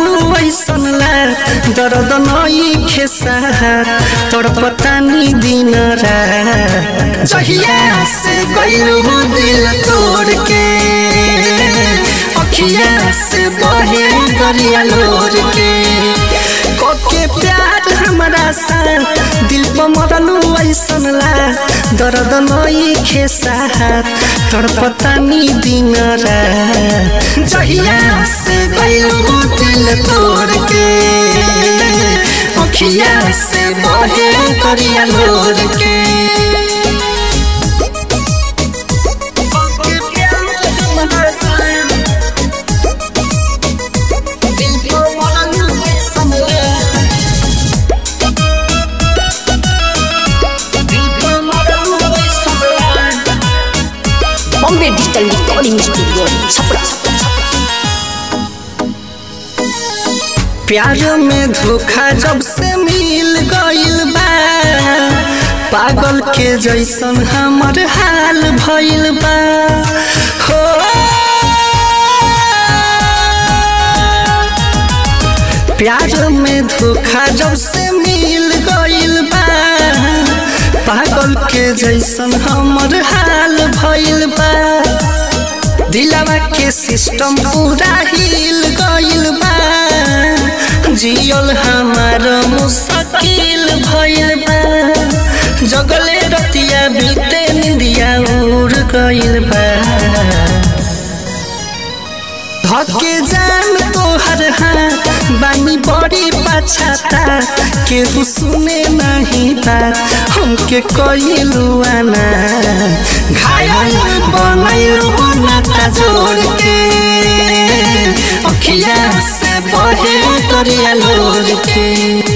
मरलू ऐसन ला दर्द नई खेसा तोर पतानी दिन रात जहिया से गइलू दिल तोड़ के अखिया से बहे दरिया लोर के कोके प्यार हमरा साथ दिल पर मरलू ऐसन ला दर्द नई खेसा तोर पतानी दिन रात जहिया से गइलू दिल तोड़ के अखिया से बहे दरिया लोर के Bombay digital recording studio Chhapra प्यार में धोखा जब से मिल गइल बा पागल के जैसन हमर हाल भइल बा हो प्यार में धोखा जब से मिल गइल बा पागल के जैसन हमर हाल भइल बा दिलवा के सिस्टम पूरा हिल गइल बा जियल हमार मुश्किल भइल बा जगले रतिया बीते निंदिया उड़ गइल बा धके जान तोहर हाथ बानी बड़ी पछाता केहू सुने नहीं बात हमके कइलू आना घायल बनैलू नाता जोड़ के अखिया से बहे दरिया लोर के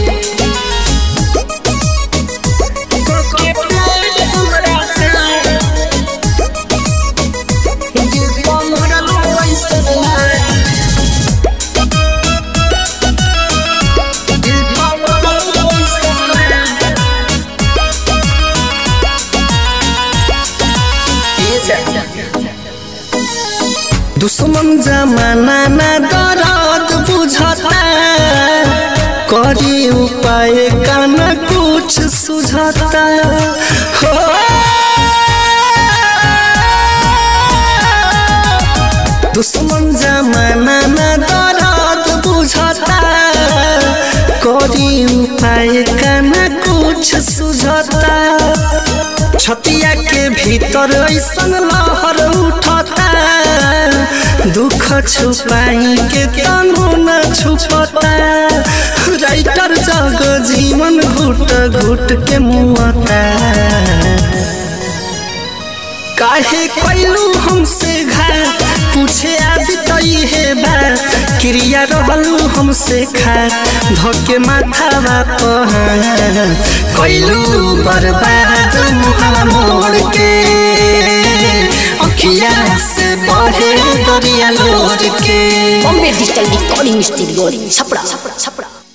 दुश्मन जमाना ना दर्द बुझता करी उपाय का न कुछ सुझता हो दुश्मन जमाना ना दर्द बुझता करी उपाय का न कुछ सुझता छतिया के भीतर ऐसन लहर उठता दुख छुपाई के तनु न छुपता राइटर जग जीवन घुट घुट के मुआता काहे कैलू हमसे घात पूछे आदि तई है बा क्रिया रहलू हमसे खात धके माथा बाप कैलू बर्बाद मुहला मोड़ के अखिया से बहे दरिया लोर के Bombay digital recording studio Chhapra Chhapra Chhapra